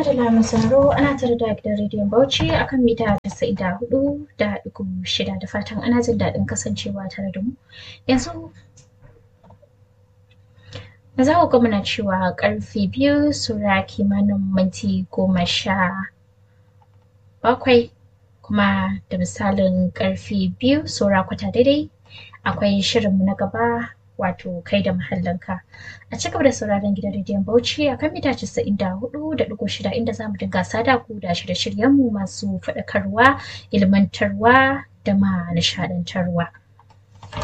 madalla mai sauraro ana tare da gidan rediyon Bauchi akan mita casa'in da hudu da ɗigo shida da fatan ana jin daɗin kasancewa tare da mu. Yanzu za ku ga muna cewa ƙarfe biyu saura kimanin minti goma sha bakwai kuma da misalin ƙarfe biyu saura kwata daidai akwai shirinmu na gaba wato kai da muhallinka a cigaba da sauraron gidan rediyon bauchi a kan mita casa'in da hudu da ɗigo shida inda za mu dinga sada ku da shirye-shiryenmu masu faɗakarwa ilmantarwa da ma nishaɗantarwa